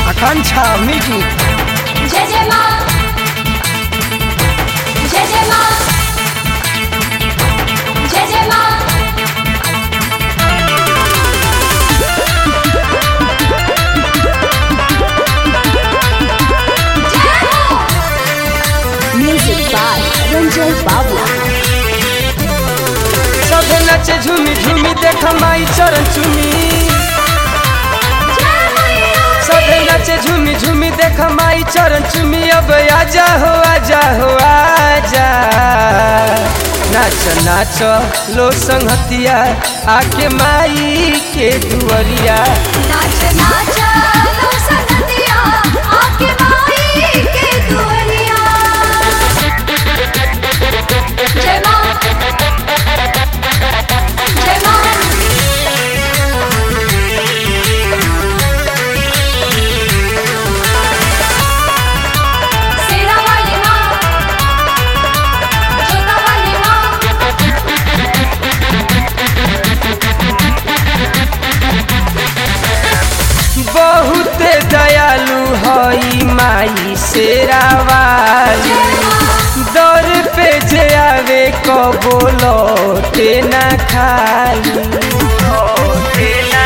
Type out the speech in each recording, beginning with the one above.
आकांक्षा music जय जय माँ जय जय माँ जय जय माँ जय हो Music by Ranjay Babla. सब नचे झूमी झूमी देख माई चरण चुमी जय मैया सब नचे झूमी झूमी देख माई चरण चुमी अब आजा हो आजा हो आजा नाच नाच लो संगतिया आके माई के दुअरिया नाच नाच लो संगतिया आके माई के दुआरिया जय माँ जय माँ सेरा वाली माँ जोता वाली माँ बहुत दयालु हई माई शेरावाली दर पे जे आवे कबो लौटे ना खाली लौटे ना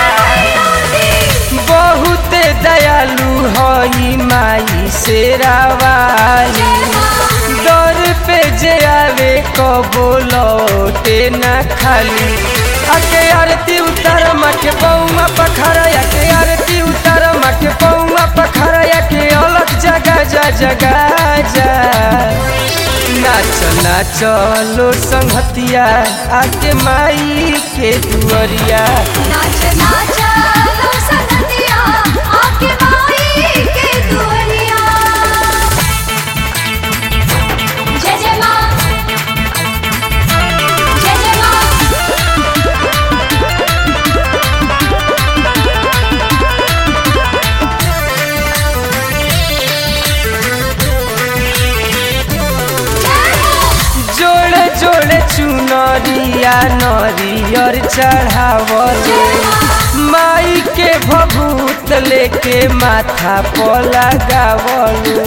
बहुत दयालु हई माई शेरावाली दर पे जे आवे कबो लौटे ना खाली आके आरती उतार माके बउआ पखरा के आरती उतार माके बउआ पखरा के अलग जगह जा जगह जा नाच नाच लो संगतिया आके माई के दुअरिया नाच नाच लो संगतिया आके माई के दुआरिया जय जय माँ जय जय माँ जय हो जोड़े जोड़े चुनरिया नरियर चढ़ावले माई के भभूत लेके माथा पर लगावलू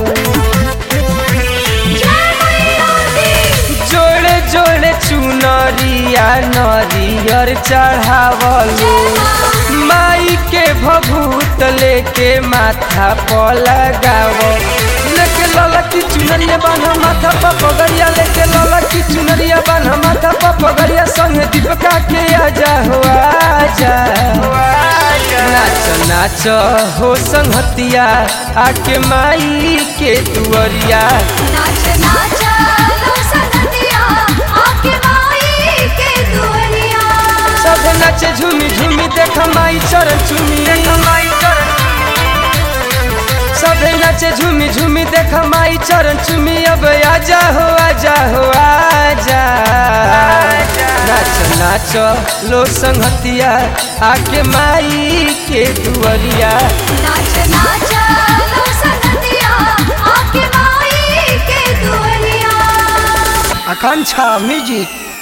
जय मैया दी जोड़े जोड़े चुनरिया नरियर चढ़ावलू माई के भभूत लेके माथा पर लगावो लेके लला की चुनरिया बान्हा माथा पर पगड़िया लेके लला की चुनरिया बान्हा माथा पर पगड़िया संगे दीपका के आजा हो आजा नाच नाच हो संगतिया आके माई के दुअरिया नाच नाच लो संगतिया आके माई के दुआरिया सब नाचे झूमी झूमी देख माई चरण चुमी सब नाचे झूमी झूमी देख माई चरण चुमी अब आजा हो आजा हो आजा नाच नाच लो संगतिया आके माई के दुअरिया नाच नाच लो संगतिया आके माई के दुआरिया आकांक्षा म्यूजिक